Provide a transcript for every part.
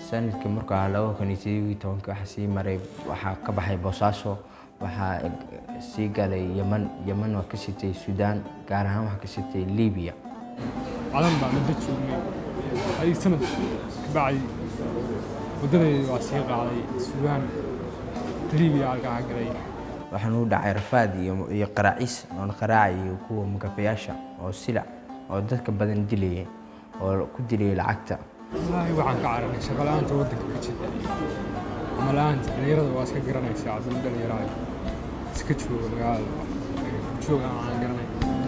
sanadkii markuu ahaa laba kun iyo sideed iyo tobankii waxaa sii maray waxaa ka baxay boosaaso waxaa sii galay yeman yeman waa ka sitay suudaan gaar ahaan waxaa ka sitay libiya calan baa muddo joognay ay sanad ka bacay waddadeeda waa sii qaaday suudaan libiya halkaa galay waxaan u dhacay rafaad iyo iyo qaraacis oon qaraaca iyo kuwa makafayaasha oo silac oo dadka badan dilayay oo ku dilayay lacagta wallaahi waxaan ka cararay shaqo la'aanta waddanka ka jirta ama la'aanta dhalinyarada waa iska garanaysaa aduna dhalinyarada iska jooga magaalada jooga aan garanay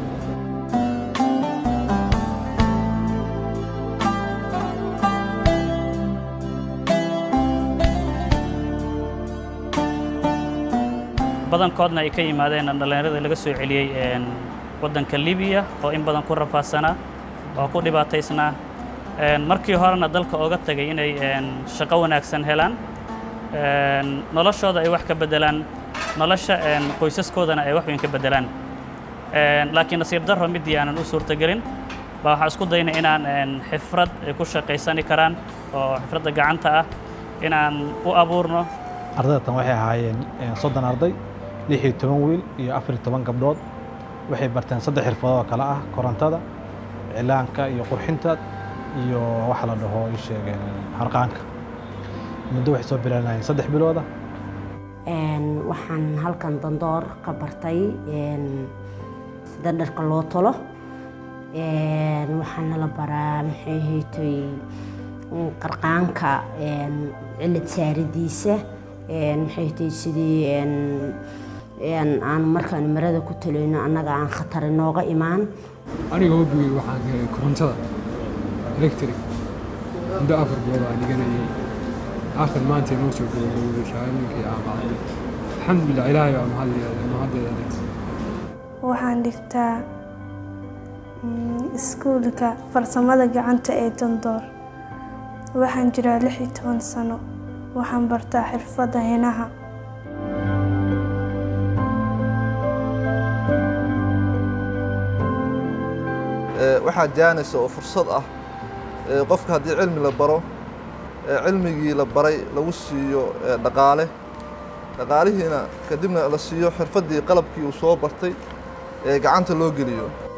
badankoodna ay ka yimaadeen dhallinyarada laga soo celiyey waddanka libiya oo in badan ku rafaadsanaa oo ku dhibaataysnaa markii horena dalka ooga tagay inay shaqo wanaagsan helaan noloshooda ay wax ka beddelaan nolosha qoysaskoodana ay wax weyn ka beddelaan laakiin nasiib darro midii aanan u suurtagelin baa waxaan isku daynay inaan xifrad ay ku shaqaysani karaan oo xifradda gacanta ah inaan u abuurno ardayda tan waxay ahaayeen soddon arday lix iyo toban wiil iyo afar iyo toban gabdhood waxay barteen saddex xirfadood oo kale ah korontada cilaanka iyo qurxinta iyo waxa la dhaho ii sheegeen harqaanka muddo waxay soo bilaanayeen saddex bilooda waxaan halkan dandoor ka bartay sida dharka loo tolo waxaana la baraa maxay haytay qarqaanka cilad saaridiisa maxay haytay sidii aan markaan marada ku talayno annaga aan khatar inooga imaan aniga hobigay waxaan galay korontada electric muddo afar bilood aan dhiganayay aakhir maanta inoo soo gabagabowday shahaadooyinkii aan qaaday alxamdulilah ilaahay baa mahaddeeda leh waxaan dhigtaa iskuulka farsamada gacanta ee dandoor waxaan jiraa lix iyo toban sano waxaan bartaa xirfadda hinaha waxaa jaanisa oo fursad ah qofka haddii cilmi la baro cilmigii la baray lagu siiyo dhaqaale dhaqaalihiina kadibna la siiyo xirfaddii qalabkii uu soo bartay ee gacanta loo geliyo